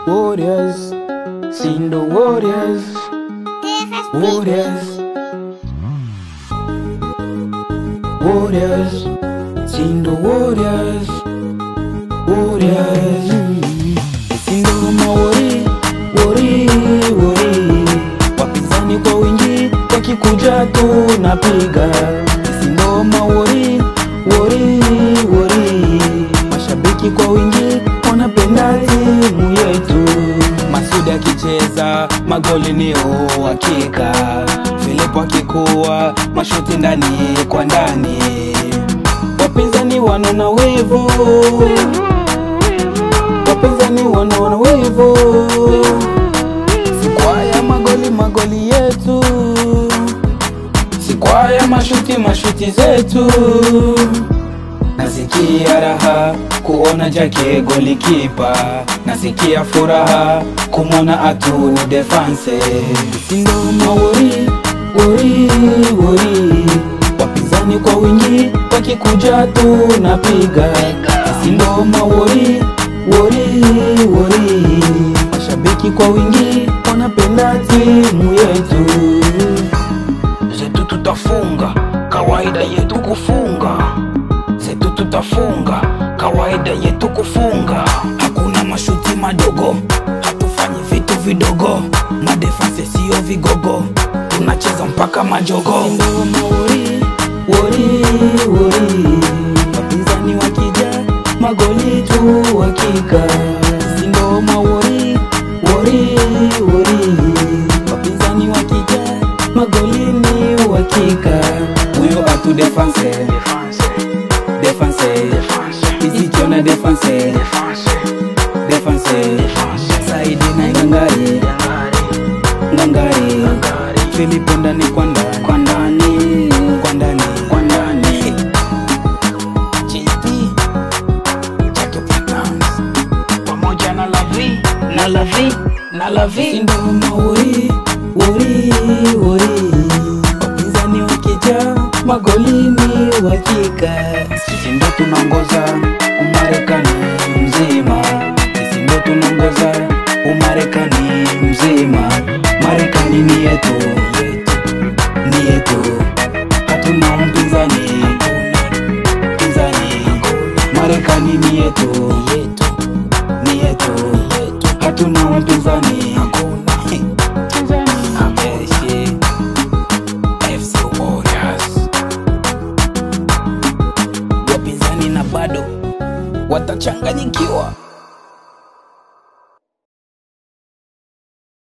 Warriors, Sindo Warriors, Warriors, Warriors, Sindo Warriors, Warriors. Sindo mawori, wori, wori, wapinzani kwa wingi wakikuja tunapiga. Sindo mawori, wori, wori, mashabiki kwa wingi wanapenda timu yetu. Masudi akicheza magoli ni uhakika, Philip akikuwa mashuti ndani kwa ndani, wapinzani wanaona wivu, wapinzani wanaona wivu, sikwaya magoli magoli yetu, sikwaya mashuti mashuti zetu Nasikia raha kuona Jake golikipa, nasikia furaha kumwona Atuni defense. Sindo mawori wori wori, wapinzani kwa wingi wakikuja tunapiga. Sindo mawori wori wori, mashabiki kwa wingi wanapenda timu yetu. Zetu tutafunga, kawaida yetu kufunga zetu tutafunga, kawaida yetu kufunga. Hakuna mashuti madogo, hatufanyi vitu vidogo, madefanse sio vigogo, tunacheza mpaka majogo. Sindo mawori wori wori, wapinzani wakija magoli tu hakika. Sindo mawori wori wori, wapinzani wakija magoli ni uhakika. Huyo atu defense defense izikiona defense defense saidi na ngangari ngangari filipo ndani kwa ndani kwa ndani kwa ndani kwa ndani GT Jackie Platnumz pamoja na Lavi na Lavi na Lavi Sindo mauri wori wori wapinzani wakija magolini uhakika sisi ndo tunaongoza umarekani mzima sisi ndo tunaongoza umarekani mzima marekani ni yetu ni yetu hatuna mpinzani mpinzani marekani ni yetu ni yetu hatuna mpinzani Jeshi, FC Warriors wapinzani na bado watachanganyikiwa.